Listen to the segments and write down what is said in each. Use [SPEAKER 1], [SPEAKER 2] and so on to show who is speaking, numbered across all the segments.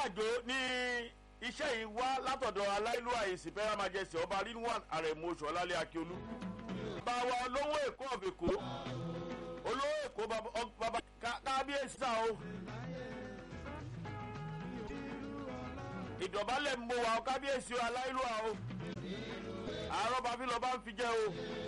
[SPEAKER 1] àjò ní iṣẹ́ yìí wá látọ̀dọ̀ aláìlúwà ìsìnpẹ́rẹ́ majesty ọba rinwan àrẹ̀mú oṣù ọlálẹ́ akíolú. bàbá wa olówó èkó ọ̀fẹ̀kó olówó èkó bàbá kábíyèsí sá o. ìdọ̀bálẹ̀ ń bọ̀ wá o kábíyèsí o aláìlúwà o. àárọ̀ bàbí lọ bá ń fi jẹ́ o.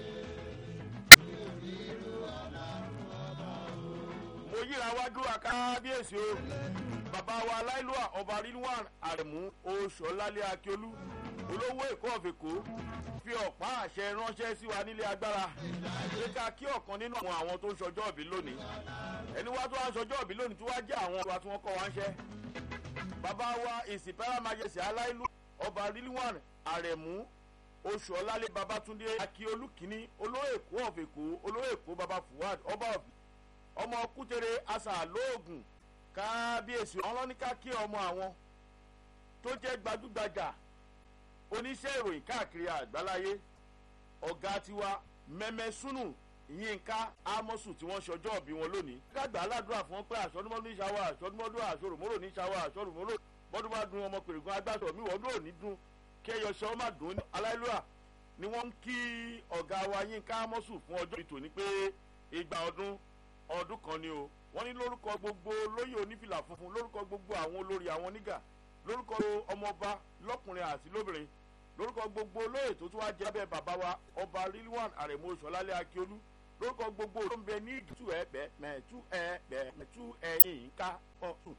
[SPEAKER 1] mo yíra wájú wa kábíyèsí o bàbá wa aláìlúwà ọba rilwan àrẹ̀mú oṣù ọlálẹ́ akíolú olówó èkó ọ̀fẹ̀kó fi ọ̀pá àṣẹ ránṣẹ́ sí wa nílé agbára pé ká kí ọ̀kan nínú àwọn àwọn tó ń ṣọjọ́ òbí lónìí ẹni wá tó wá ń ṣọjọ́ òbí lónìí tó wá jẹ́ àwọn ọba tí wọ́n kọ́ wá ń ṣẹ́ bàbá wa ìsìnpẹ́rẹ́ majesty aláìlú ọba rilwan àrẹ̀mú oṣù ọlálẹ́ babatunde akíolú kínní olówó èkó ọ̀fẹ̀kó olówó èkó baba fuad ọba ọmọ kútere asa lóògùn kábíyèsí ọlọ́níkà kí ọmọ àwọn tó jẹ́ gbajúgbajà oníṣẹ́ ìròyìn káàkiri àgbáláyé ọ̀gá tiwa mẹ́mẹ́súnù yínká ámọ́sù tí wọ́n ṣọjọ́ ọ̀bí wọn lónìí. kágbà aládùúrà fún wọn pé àṣọdúnmọ́dún ní ṣàwọ́ àṣọdúnmọ́dún àṣọrùmọ́rò ní ṣàwọ́ àṣọrùmọ́rò bọ́dún bá dun ọmọ pèrègùn agbáṣọ mi wọ́n dún òní dun kẹyọṣẹ́ ọmọ dùn ní aláìlúwà ni wọ́n ń kí ọ̀gá wa yínká ámọ́sù fún ọjọ́ ìtòní pé igba ọdún ọdún kan ni o wọ́n ní lórúkọ gbogbo lóyè onífìlà funfun lórúkọ gbogbo àwọn olórí àwọn nígà lórúkọ ọmọọba lọkùnrin àti lóbìnrin lórúkọ gbogbo olóyè tó tún wá jẹ́ abẹ́ bàbá wa ọba rilwan àrẹ̀mọ oṣọlálẹ̀ akíolú lórúkọ gbogbo tó ń bẹ ní ìtú ẹ bẹ mẹtú ẹ bẹ mẹtú ẹyìn ká ọtún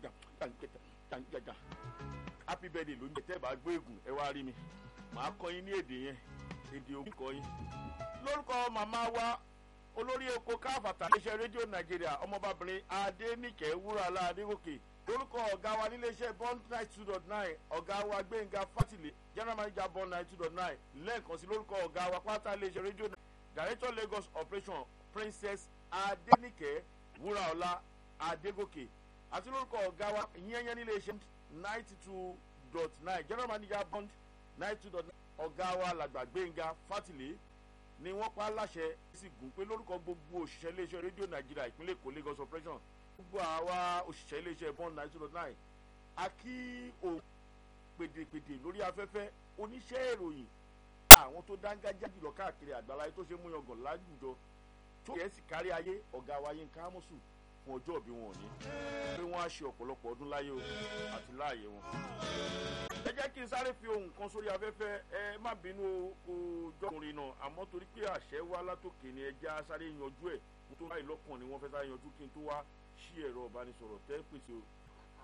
[SPEAKER 1] tàǹgẹjà happy birthday ló ń jẹ tẹ́ bá gbé ègùn ẹ wá rí mi màá kọ́ yín ní èdè yẹn èdè ògùn kọ́ yín lórúkọ màmá wa olórí oko káfàtà iléeṣẹ́ rédíò nàìjíríà ọmọbabìnrin adéníkẹ́ wúràlá adégòkè lórúkọ ọ̀gá wa níléeṣẹ́ bond nine two dot nine ọ̀gá wa gbẹ̀ngà fátìlẹ̀ general manager bond nine two dot nine lẹ́ẹ̀kan sí lórúkọ ọ̀gá wa pátá iléeṣẹ́ rédíò director lagos operation princess adéníkẹ́ wúràlá adégòkè àti lórúkọ ọ̀gá wa yẹ́nyẹ́ níléeṣẹ́ ninety two dot nine general manager bond nine two dot nine ọ̀gá wa làgbà gbẹ̀ngà fátìlẹ̀ ni wọ́n pa láṣẹ sí gùn pé lórúkọ gbogbo òṣìṣẹ́ iléeṣẹ́ rédíò nàìjíríà ìpínlẹ̀ èkó lagos operation gbogbo àwa òṣìṣẹ́ iléeṣẹ́ bond nine two nine a kí o pèdèpèdè lórí afẹ́fẹ́ oníṣẹ́ ìròyìn àwọn tó dángájá jùlọ káàkiri àgbáláyé tó ṣe mú yangàn láwùjọ tó yẹ sì kárí ayé ọ̀gá wa yín kámọ́sù fún ọjọ́ òbí wọn òní pé wọ́n á ṣe ọ̀pọ̀lọpọ̀ ọdún láyé o àti láàyè wọn. ẹ jẹ́ kí n sáré fi ohun kan sórí afẹ́fẹ́ ẹ má bínú kó jọkùnrin náà àmọ́ torí pé àṣẹ wá látòkè ni ẹ já sáré yanjú ẹ̀ kó tó báyìí lọ́kàn ni wọ́n fẹ́ sáré yanjú kí n tó wá sí ẹ̀rọ ìbánisọ̀rọ̀ tẹ́ pèsè o.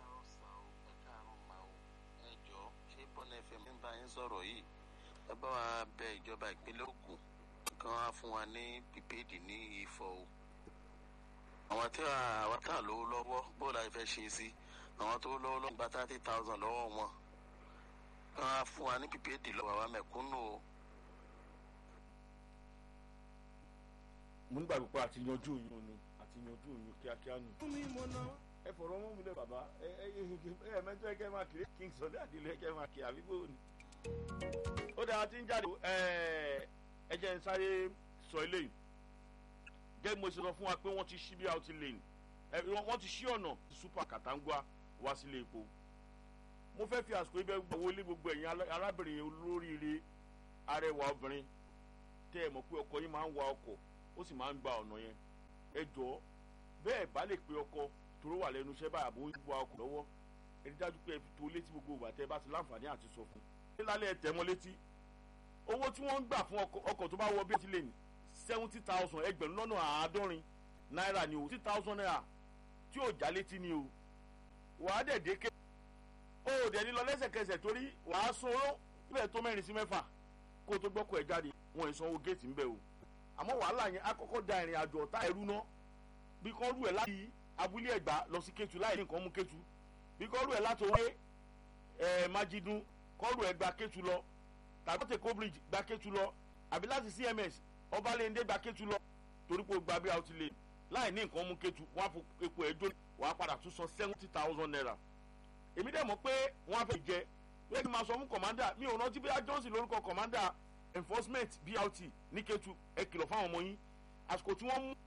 [SPEAKER 2] bọ́nà fm ń bá yín sọ̀rọ̀ yìí ẹ bá wa bẹ ìjọba ìpínlẹ̀ Ògùn kan wá fún wa ní pípéèdì ní Ifọ̀ o àwọn tí àwọn tá lówó lọ́wọ́ bó la fẹ́ ṣe sí àwọn tó lówó lọ́wọ́ gba thirty thousand lọ́wọ́ wọn kan wá fún wa ní pípéèdì lọ́wọ́ àwa mẹ̀kúnnù o.
[SPEAKER 1] mo nígbà pípa àti yanjú òyìn ni àti yanjú òyìn kíákíá nù. ẹ fọ̀rọ̀ mọ́ mi lẹ bàbá ẹ ẹ ẹ mẹ́tọ́ ẹ kẹ́ máa kiri king sunday àdìlẹ́ ẹ kẹ́ máa kiri àbí bóun ni. ó dáa tí ń jáde ẹ jẹ́ ń sáré sọ eléyìí gẹ́gẹ́ mo ṣe sọ fún wa pé wọ́n ti ṣí bí out lane wọ́n ti ṣí ọ̀nà super katangua wá sílé epo mo fẹ́ fi àsìkò ibẹ̀ wọlé gbogbo ẹ̀yin arábìnrin olóríire arẹwà obìnrin tẹ́ ẹ mọ̀ pé ọkọ yín máa ń wa ọkọ̀ ó sì máa ń gba ọ̀nà yẹn ẹ jọ bẹ́ẹ̀ bá lè pe ọkọ toró wà lẹ́nu iṣẹ́ báyà bó ń wa ọkọ̀ lọ́wọ́ ẹ rí dájú pé ẹ fi tó létí gbogbo ìgbà tẹ́ ẹ bá ti láǹfààní àti sọ fún un lálẹ́ ẹ tẹ̀ mọ́ létí owó tí wọ́n ń gbà fún ọkọ̀ tó bá wọ bí ẹ ti lè ní seventy thousand ẹgbẹ̀rún lọ́nà àádọ́rin náírà ni o sixty thousand naira tí ò já létí ni o wàá dẹ̀ dékè o ò dẹ̀ ní lọ lẹ́sẹ̀kẹsẹ̀ torí wàá sanwó bẹ́ẹ̀ tó mẹ́rin sí mẹ́fà kó o tó gbọ́kọ̀ ẹ̀ jáde wọn ì sanwó géètì ń bẹ̀ o àmọ́ wàhálà yẹn akọ́kọ́ da ìrìn àjò ọ̀tá ẹ̀rú ná bí kò rú ẹ̀ láti abúlé ẹ̀gbá lọ sí kétu láì ní nǹkan mú kétu bí kò rú ẹ̀ láti owó ẹ̀ májídún kò rú ẹ̀ gba kétu lọ tàbí tèkó bridge gba kétu lọ àbí láti cms ọbalẹ̀ndé gba kétu lọ torí pé o gba bí a ti lè láì ní nǹkan mú kétu wọn á fọ epo ẹ̀ jóná wàá padà tún san seventy thousand naira èmi dẹ̀ mọ̀ pé wọ́n á fẹ́ jẹ wọ́n ti máa sọ fún kọ̀mándà mi ò rántí bí a johnson lórúkọ kọ̀mándà enforcement brt ní kétu ẹ kìlọ̀ fáwọn ọmọ yín àsìkò tí wọ́n mú